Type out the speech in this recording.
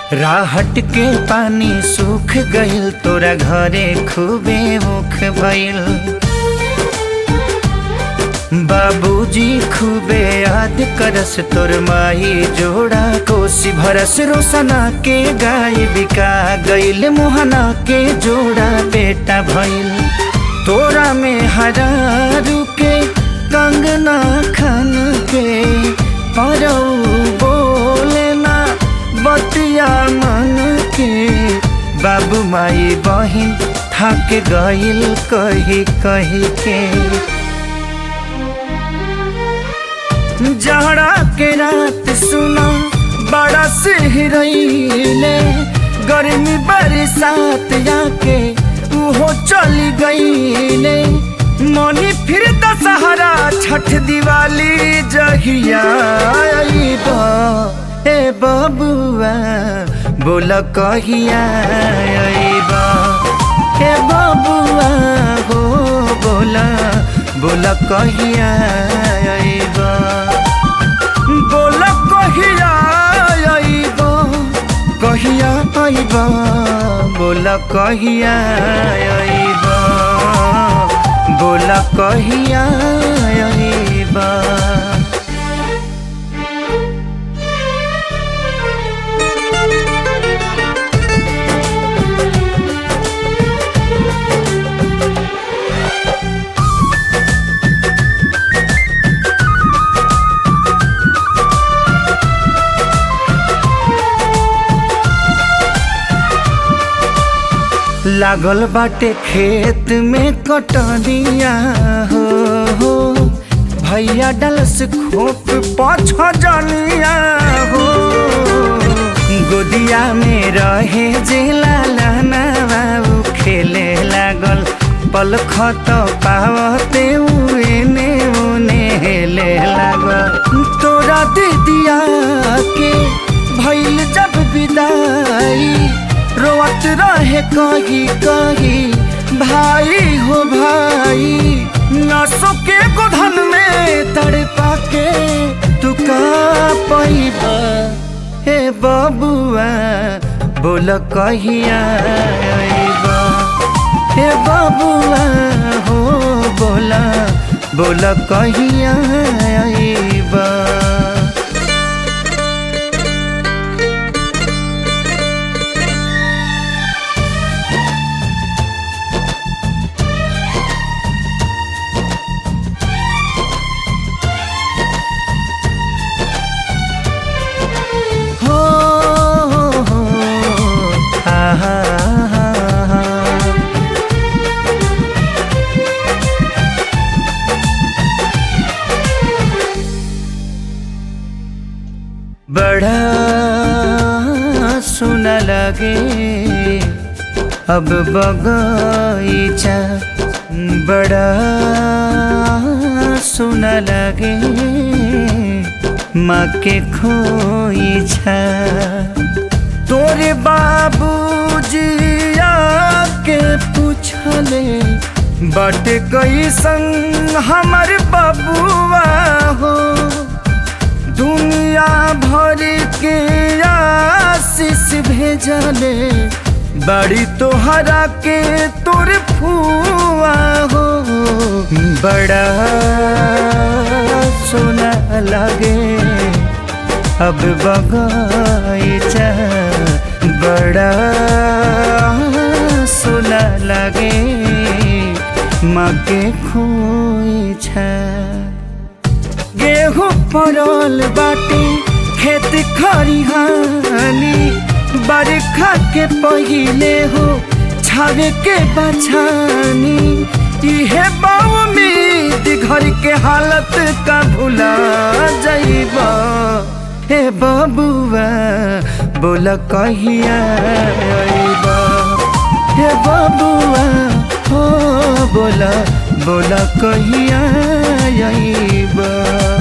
राहट के पानी सूख गइल तोरा घरे खूबे मुख भइल बाबूजी खूबे याद करस तोर माई जोड़ा कोसी भरस रोसना के गाय बिका गइल मोहना के जोड़ा बेटा भइल तोरा में हरारू के कंगना खन के परौ बोले ना बतिया मन के बाबू माई बहिन थक गइल कही कही के जहरा के रात सुना बड़ा सिहरैले गर्मी बरसात जाके उहो चली गईले मनी फिर दशहरा छठ दिवाली जहिया आइबा ए बबुआ बोल कहिया आइबा ए बबुआ हो बोला बोल कहिया आइबा बोल कहिया आइबा कहिया आइबा बोल कहिया आइबा बोल कहिया आइबा लागल बाटे खेत में कटनिया हो हो भैया डलस खोप पाछ जनिया हो गोदिया में रहे जे लाला बाबू खेले लागल पल खत पावते एने ओने हेले लागल तोरा दीदिया के भैल जब विदाई रोवत रहे कही कही भाई हो भाई नसों के गोधन में तड़पा के तू का पैबा हे बबुआ बोल कहिया आइबा हे बबुआ हो बोला बोल कहिया आइबा हो हो हो आहा आहा बड़ा सुना लगे अब बगीचा बड़ा सुना लगे माँ के खोईछा तोरे बाबूजी आके पूछले बट कैसन हमर बबुआ हो दुनिया भर के आशीष भेजले बड़ी तोहरा के तोर फुआ हो बड़ा सोना लगे अब बगीचा बड़ा सोना लगे माँ के खोईछा गेहूँ पड़ल बाटे खेत खरिहानी बरखा के पहिले हो छावे के बछानी इहे उम्मीद घर के हालत का भुला जाइबा हे बबुआ बोल कहिया आइबा हे बबुआ हो बोला बोला कहिया आइबा